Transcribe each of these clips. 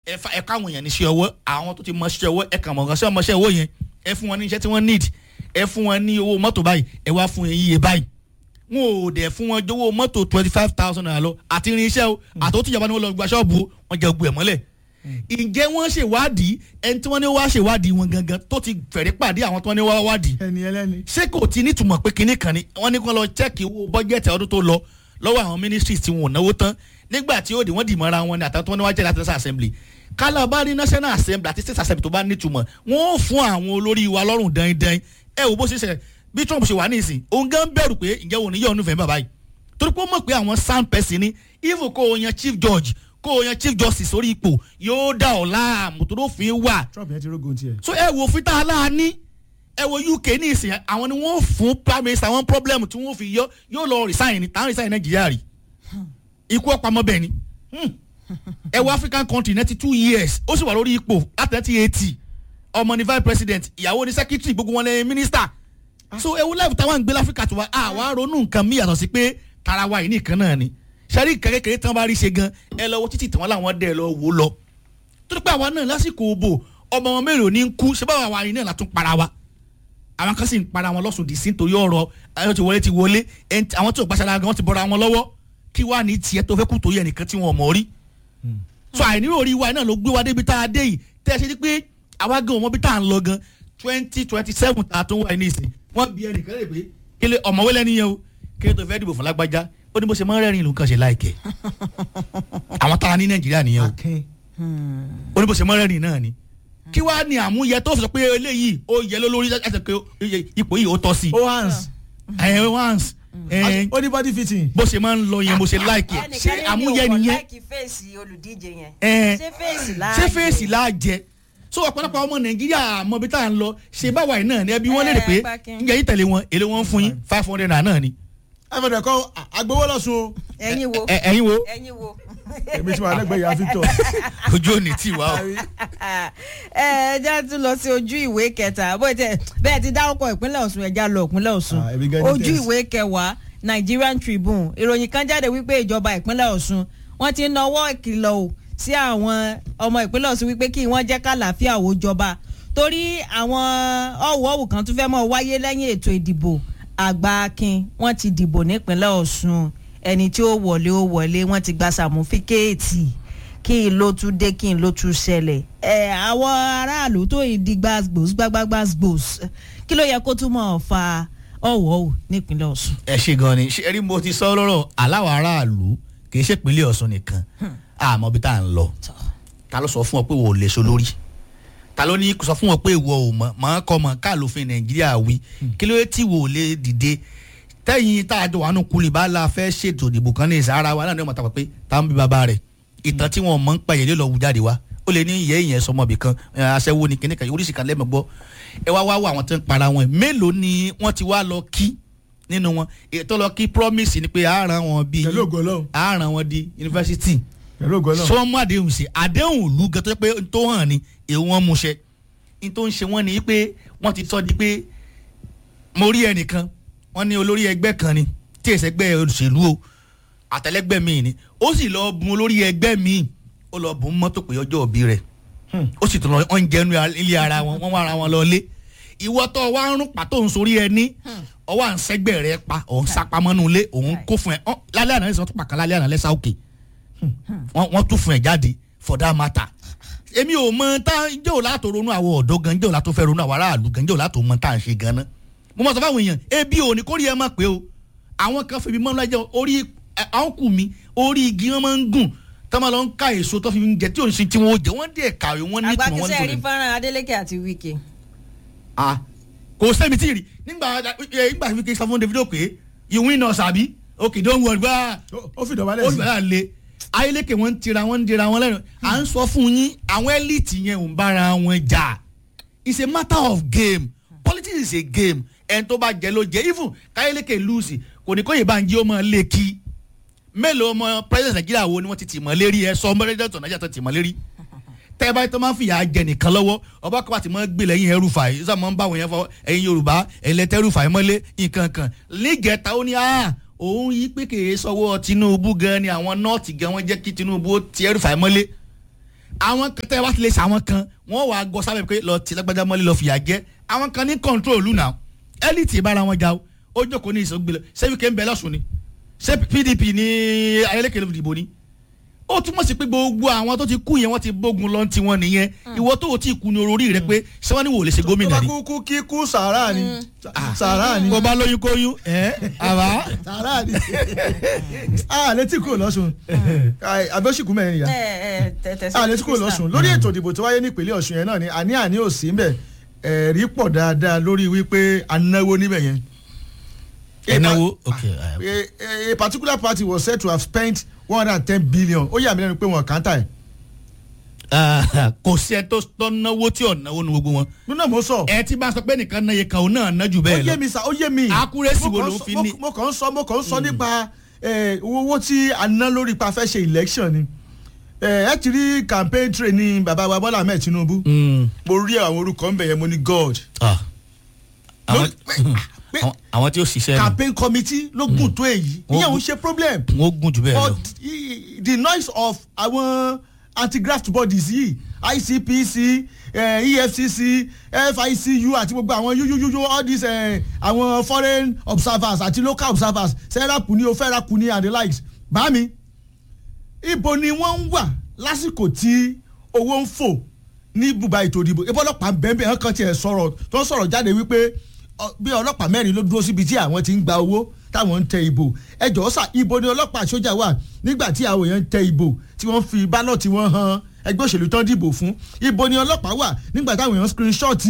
ẹ fa ẹ káwọn èèyàn níṣẹ́ ọwọ́ àwọn tó ti mọ ṣiṣẹ́ ọwọ́ ẹ kàn mọ̀ ṣẹ́ ọmọṣẹ́ owó yẹn ẹ fún wọn ní iṣẹ́ tí wọ́n need ẹ fún wọn ní owó mọ́tò báyìí ẹ wá fún yẹn yíyẹ báyìí wọn ò dẹ̀ fún wọn jówó mọ́tò twenty five thousand naira lọ àti irinṣẹ́ o àtòtí ìjọba ni wọ́n lọ gba ṣọ́ọ̀bù o wọ́n jẹ gbogbo ẹ̀ mọ́lẹ̀ ǹjẹ́ wọ́n ṣèwádìí ẹni tí wọ́n ní wá ṣèwádìí wọn gangan tó ti fẹ̀rí pàdé àwọn tí wọ́n ní wá wádìí ẹni ẹlẹ́ni. ṣé kò ti nítumọ̀ pé kinní kan ni wọ́n ní kí wọ́n lọ chẹ́ẹ̀kì owó bọ́jẹ̀tì ọdún tó lọ lọ́wọ́ àwọn ministries tí wọn ò náwó tán nígbà tí ó di wọ́n dì mọ́ra wọn ni àtàwọn tí wọ́n ní wá jẹ́ láti national assembly kálá bá rí national assembly àti state assembly tó bá nítumọ̀ wọ́n ó fún àwọn olórí wa lọ́rùn dandan ẹ wò bó ṣe ṣe bí trump ṣe wà ní ìsìn òun gan bẹ̀rù pé ǹjẹ́ òun ní yọ̀ ọ́nù fẹ́ẹ́ bàbá yìí torí pé ó mọ̀ pé àwọn sound person ni even kó o yan chief judge kó o yan chief justice orí ipò yóò dá ọ̀ láàmú tó ló fi wà trump yẹn ti rógun tiẹ̀. so ẹ wo fita aláàní ẹ wo uk ní ìsìn àwọn ni wọn fún prime minister àwọn problem tí wọn fi yọ yóò lọ resign ní tàn resign nàìjíríà rí ikú ọ̀pamọ́ bẹ́ẹ̀ ni Hmm. ẹ wo african country ninety two years ó sì wà lórí ipò láti nineteen eighty ọmọ ní vice president ìyàwó ní secretary gbogbo wọn lẹ́yìn minister so ewu life táwọn ń gbé láfíríkà tó wa àwa ronú nǹkan mí yàtọ̀ sí pé tara wa yìí nìkan náà ni sẹ́rí kékeré tí wọ́n bá rí ṣe gan ẹ lọ wo títí tí wọ́n láwọn dẹ̀ lọ wò lọ torí pé àwa náà lásìkò òbò ọmọ wọn mélòó ní ń kú ṣé báwa wa yìí náà látún para wa àwọn kan sì ń para wọn lọ́sùn dì sí nítorí ọ̀rọ̀ ayọ̀ ti wọlé ti wọlé ẹn tí- àwọn tí ò gbàṣàlá gan ti bọ́ra wọn lọ́wọ́ kí wàá ní tiẹ̀ tó fẹ́ kú torí ẹnìkan tí wọn ò mọ̀ rí so àìnírò orí wa náà ló gbé wa débi tá a dé yìí tẹ́ ẹ ṣe ni pé àwa gan ọmọ bí tá à ń lọ gan twenty twenty seven tá a tún wà ní ìsìn wọ́n bí ẹnìkan lè pé kílé ọ̀mọ̀wé lẹ́ni yẹn o kílé tó fẹ́ dìbò fún lágbájá ó ní bó ṣe máa ń rẹ́rìn ìlú kan ṣe láìkẹ́ àwọn tá a ní nàìjíríà nìyẹn o akin. ó ní bó ṣe máa ń rẹ́rìn náà ni kí wàá ní àmúyẹ tó fi sọ pé eléyìí ó yẹ lólórí ẹsẹ̀ pé ipò yìí ó tọ́ sí ó hands. ẹ̀ once ẹ̀ ó ní body fitting. bó ṣe máa ń lọ yẹn bó ṣe láìkẹ́ ṣé àmúyẹ nìyẹn láìkì fèsì olùdíje yẹn. ẹ̀ ṣé fèsì láàyè. ṣé fèsì láàjẹ so ọ̀pọ̀lọpọ̀ ọmọ nàìjíríà mọ ibi tá à ń lọ ṣe báwa yìí náà ni ẹbí wọn lérè pé Ẹ, Gbákin. ǹjẹ́ yìí tẹ̀lé wọn èlé wọn ń fún yín five hundred naira náà ni. ẹ fẹ́ kọ́ agbowó lọ́sùn o. ẹ̀yin wo Ẹ- ẹ̀yin wo ẹ̀yin wo. èmi tí wàá lẹ́gbẹ̀ẹ́ yà victor. ojú òní tì wá o. ẹ ẹ já tún lọ sí ojú ìwé kẹta bó tẹ bẹ́ẹ̀ ti dárúkọ ìpínlẹ̀ Ọ̀ṣun ẹja lọ ìpínlẹ̀ Ọ̀ṣun Ah, èmi gan ní ojú test. ìwé kẹwàá Nigerian Tribune ìròyìn kan jáde wípé ìjọba ìpínlẹ̀ Ọ̀ṣun wọ́n ti nawọ́ ìkìlọ̀ o sí àwọn ọmọ ìpínlẹ̀ Ọ̀ṣun wípé kí wọ́n jẹ́ kálàáfíà ó jọba torí àwọn ọ̀wọ́wù kan tún fẹ́ mọ́ wáyé lẹ́yìn ètò ìdìbò àgbà akin wọ́n ti dìbò nípínlẹ̀ Ọ̀ṣun ẹni tí ó wọlé ó wọlé wọ́n ti gba sàmúfíkéètì kí n ló tún dé kí n ló tún ṣẹlẹ̀ ẹ àwọn aráàlú tó yìí di gbàgbós gbàgbàgbàgbós kí ló yẹ kó tún mọ̀ fa ọ̀wọ́ o nípínlẹ̀ Ọ̀ṣun. ẹ ṣe gan ni ṣe rí mo ti sọ lọ́rọ̀ aláwọ̀ aráàlú kì í ṣe ìpínlẹ̀ Ọ̀ṣun nìkan àmọ́ bí tá à ń lọ ta ló sọ fún ọ pé wò ó lè so lórí ta ló ní sọ fún ọ pé ìwọ ò mọ̀ mọ̀ kọ́ mọ̀ ká lófin Nàìjíríà wí kí ló dé tí wò ó lè dìde tẹ́yìn tá a jọ wà nù kulì bá la fẹ́ ṣètò ìdìbò kan ní ìsára wa náà ní ọmọ tàpá pé tá ń bí bàbá rẹ̀ ìtàn tí wọn mọ̀ ń pa yẹn ló lọ wù jáde wá ó lè ní ìyẹ́ ìyẹn sọmọbì kan ẹ, aṣẹ́wó ni kíníkan oríṣi kan lẹ́mọ̀ gbọ́ ẹ wá wá wá àwọn tó ń para wọn mélòó ni wọ́n ti wá lọ kí nínú wọn ètò lọ kí promise ni pé àárán wọn bíi pẹ̀lú ògo Ọlọ́run. àárán wọn di yunifásitì pẹ̀lú ògo Ọlọ́run. sọ wọn mú àdéhùn sí àdéhùn ìlú gan tó jẹ́ pé n tó hàn ní èèwọ̀ wọn mú ṣẹ n tó ń ṣe wọn ni pé wọ́n ti sọ di pé mo rí ẹnìkan wọ́n ní olórí ẹgbẹ́ kan ni tí èsì ẹgbẹ́ òṣèlú o àtẹlẹgbẹ́ mi ni ó sì lọ bùn olórí ẹgbẹ́ mi ó lọ bùn mọ́tò pé ọjọ́ òbí rẹ̀ ó sì tún lọ wọ́n ń jẹnu ilé ara wọn wọ́n wá ara wọn lọ lé ìwọ tó wá ń rún pàtó ń sorí ẹni ọwọ́ à ń sẹ́gbẹ́ rẹ pa òun sápamọ́nú ilé òun kó fún ẹ ọ́, lálẹ́ àná lẹ́sàn tó pàkan lálẹ́ àná lẹ́sà òkè wọ́n wọ́n tún fún ẹ jáde for that matter èmi ò mọ tá jẹ́ òun látò ronú àwọn ọ̀dọ́ gan jẹ́ òun látò fẹ́ ronú àwọn aráàlú gan jẹ́ òun látò mọ tá à ń ṣe gan ná mo mọ̀ sọ fáwọn èèyàn ebi ò ní kórìí ẹ má pé o àwọn kan fèmí mọ́ lájẹ́ orí ẹ, àwọn kù mí orí igi wọn máa ń gùn tá máa lọ ń ká èso tó fi ń jẹ tí òun ṣe tí wọn ó jẹ wọn dẹ̀ kàwé wọn ní ìtumọ̀ wọn àgbàkísẹ́ rí nítorí fọ́nrán Adeleke àti Wike. ah kò sẹ́mi tí ì rí nígbà ẹ, nígbà tí wíkẹ́ sọ fún Davido pé you win us àbí okay don't worry gbá Ó- ó fi dọ̀bálẹ̀ ó sí. gbà lé ayélékè wọn ń tira wọn ń dira wọn lẹ́nu à ń sọ fún yín àwọn elite yẹn ò ń bára wọn jà it's a matter of game politics is a game ẹni tó bá jẹ ló jẹ even káyélékè lùsì kò ní kó yè bá ń jí ó máa lé kí mélòó ọmọ president Nàìjíríà wo ni wọ́n ti tì mọ́ lérí ẹ sọ ọmọ president Nàìjíríà tó tì mọ́ lérí tẹ́ ẹ bá tó máa ń fìyà jẹ nìkan lọ́wọ́ ọba kọ́ àti máa ń gbé lẹ́yìn ẹrùfà yìí sọ máa ń bá àwọn yẹn fọ ẹ̀yin Yorùbá ẹ̀lẹ́tẹ̀ ẹrùfà yìí mọ́lé nǹkan kan nígẹ̀ta ó ní à òun yí pé kèé sọ́wọ́ Tinubu gan ni àwọn nọ́ọ̀tì gan wọ́n jẹ́ kí Tinubu ó ti ẹrùfà yìí mọ́lé àwọn kan tẹ́ wá ti lè ṣe àwọn kan wọ́n wàá gọ sábẹ́ pé lọ ti lágbájá mọ́lẹ́ lọ fìyà jẹ àwọn kan ní kọ́ńtrólù náà elite ìbára wọn jà o ó jókòó ní ìsọgbìn lọ ṣé wíkẹ́ ń bẹ lọ́sùn ni ṣé pdp ní ayélékèlè ìdìbò ni ó túmọ̀ sí pé gbogbo àwọn tó ti kú yẹn wọ́n ti bógun lọ́n ti wọn nìyẹn ìwọ tó o ti kú ní orí rẹ pé ṣé wọ́n ní wò lè ṣe tó gómìnà bá ni. kúkú kíkú sàárà ni sàárà ni bó bá lóyún kóyún ẹ àbá. sàárà ni a létí kúrò lọ́sùn abẹ́sìkú mẹ́rin yá a létí kúrò lọ́sùn lórí ètò ìdìbò tó wáyé nípínlẹ̀ ọ̀ṣun yẹn náà ni àní àní ò sí mbẹ̀ ẹ̀rí pọ̀ dáadáa lórí wípé a náwó níbẹ̀ yẹn. ẹnáwó ok a, a particular party was said to have spent one hundred and ten billion ó yà mí lẹ́nu pé wọn kàn tà ẹ̀. kò sí ẹ tó tó náwó tí ò náwó nu gbogbo wọn nínú mo sọ. ẹ ti bá sọ pé nìkan náà yẹ kan òun náà ná jù ó bẹ́ẹ̀ yé lọ mi sa ó yé mi. Accuracy Mo wo kàn ló sọ- fi mo- ní? mo kàn ń sọ mo kàn ń sọ nípa eh, owó tí a ná lórí pa fẹ́ ṣe election ni. Eh, ẹ ti rí campaign train ní bàbá wa Bọ́lá Ahmed Tinubu. Mm. mo rí àwọn orúkọ ń bẹ̀ yẹn mo ní God. Ah. àwọn Lórí- pé- àwọn- àwọn tí ó ṣiṣẹ́ nù campaign committee ló gùn tó èyí Wọ́n ìyẹn ò gùn- ń ṣe problem. wọ́n gùn jù bẹ́ẹ̀ lọ. but i- the noise of àwọn anti-graft bodies yìí ICPC eh, EFCC FICU àti gbogbo àwọn yúyúyúyú all these eh, àwọn foreign observers àti local observers sẹ́rápù ní o fẹ́rápù ní and the likes bá mi ibo ni wọ́n ń wà lásìkò tí owó ń fò ní bùbá ètò ìdìbò ibo ọlọ́pàá bẹ́ẹ̀bẹ́ẹ̀ kan tiẹ̀ sọ̀rọ̀ tó ń sọ̀rọ̀ jáde wípé ọ, bí ọlọ́pàá mẹ́rin ló dúró síbi tí àwọn ti ń gba owó táwọn ń tẹ ìbò ẹ jọ̀ọ́ sà ibo ni ọlọ́pàá sójà wà nígbà tí àwọn èèyàn ń tẹ ìbò tí wọ́n fi bálọ̀tì wọn han ẹgbẹ́ òṣèlú tán dìbò fún ibo ni ọlọ́pàá wà nígbà táwọn èèyàn screenshot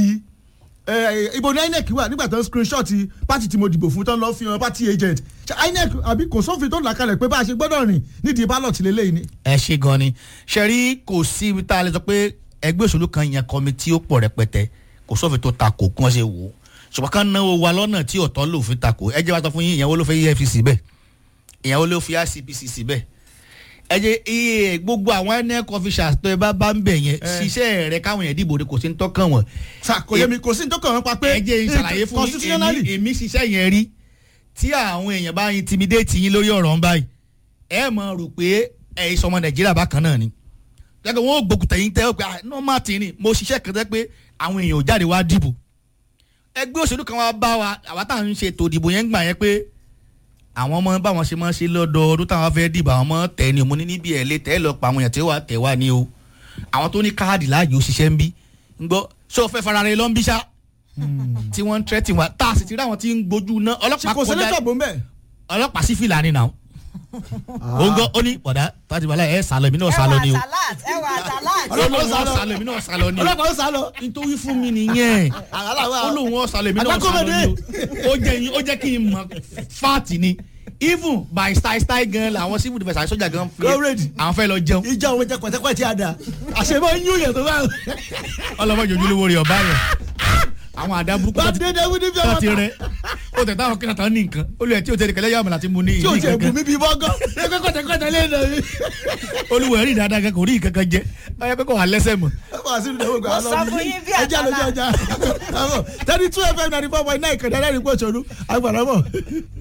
ẹ ibo ni INEC wà nígbà tó ń screenshot pátì tí mo dìbò fún tán lọ́ọ́ fi hàn pátì agent ṣe INEC àbí kò sófin tó là kalẹ̀ pé bá a ṣe gbọ́dọ̀ rìn nídìí bálọ̀tì lélẹ́yìn ni. ẹ ṣe gan ni ṣẹ́rí kò sí ibi tá a lè sọ pé ẹgbẹ́ òṣèlú kan yan kọ́mítì ó pọ̀ rẹpẹtẹ kò sófin tó takò kí wọ́n ṣe wò ó ṣùgbọ́n ká náwó wa lọ́nà tí ọ̀tọ́ lòfin takò ẹ jẹ́ wá sọ fún yín ìyẹn wo ló fẹ́ EFCC bẹ́ẹ̀ ìyẹn wo ló fi ICPC bẹ́ẹ̀ ẹ jẹ́ iye gbogbo àwọn INEC officials tó ẹ bá bá ń bẹ̀ yẹn ṣiṣẹ́ rẹ káwọn yẹn dìbò de kò sí ń tọ́kàn wọn sa kò yẹ mi kò sí ní tó kàn wọ́n pa pé ẹ jẹ́ ìṣàlàyé fún yín constitutionally èmi- èmi ṣiṣẹ́ yẹn rí tí àwọn èèyàn bá intimidate yín lórí ọ̀rọ̀ ń báyìí ẹ mọ̀ rò pé ẹ ìsọmọ nàìjíríà bákan náà ni gẹ́gẹ́ wọn ò gbókùtà yín tẹ́ ọ pé normal ti ni mo ṣiṣẹ́ kan tẹ́ pé àwọn èèyàn ò jáde wá dìbò ẹgbẹ́ òṣèlú kan wá bá wa àwa táwọn ń ṣe ètò ìdìbò yẹn ń gbà yẹn pé àwọn ọmọ báwọn ṣe máa ń ṣe lọ́dọọdún táwọn fẹ́ dìbò àwọn ọmọ tẹ̀ ni mo ní níbi ẹ̀ lé tẹ́ lọ pa àwọn èèyàn tí wàá tẹ̀ wá ní o àwọn tó ní káàdì láàyè ó ṣiṣẹ́ ń bí ń gbọ́ ṣé o fẹ́ fara rẹ lọ ń bí ṣá tí wọ́n ń tẹ́tì wá tá a sì ti rí àwọn tí ń gbójú ná ṣe ọlọ́pàá kò sẹ́lẹ̀ kọjá tọ̀bọ̀ mbẹ́. ọlọ́pàá sí fìlà ni nà ó ń gbọ́ ó ní bọ̀dá tàbí wàhálà ẹ̀ sálọ èmi náà sálọ ni o ẹwà salat ọlọ́pàá ó sálọ èmi náà sálọ ni o ọlọ́pàá ó sá lọ. nítorí fún mi nìyẹn àgàlà wa. ó lóun ó sálọ èmi náà sálọ ni o ó jẹ́ yín- ó jẹ́ kí n mọ̀ fáàtì ni even by style style gan làwọn civil defence àti sójà gan fi Already. àwọn fẹ́ lọ jẹun ìjà òun jẹ pẹ̀tẹ́pẹ̀ tí a dà àṣẹ máa ń yún yẹn tó bá. ọlọ́mọ jòjú lówó rẹ̀ ọ̀bá yẹn àwọn àdá burúkú bá tó a ti dé dé wíní bí tó ọmọ ti ta. rẹ ó tẹ̀ táwọn kíkà tán ní nǹkan olùyẹ tí o tẹ̀lé kẹlẹ́ yàmùlá ti mu ní tí o ìlú jẹ kankan bùnmi bíi bọ́gọ́ ẹgbẹ́ kọ́tẹ́kọ́tẹ́ lé nà mí. olùwẹ̀ rí dáadáa kankan kò rí kankan jẹ ọyọ pé kò wà lẹ́sẹ̀ mọ́. wọ́n á sí ìdánwò gbà Mo sọ fún yín bí ẹjẹ́ àlọ́jọ́ ọjà thirty two fm ninety four point nine kẹ̀dẹ́ lẹ́rìí pọ̀ ṣòro àgbàdo bọ̀.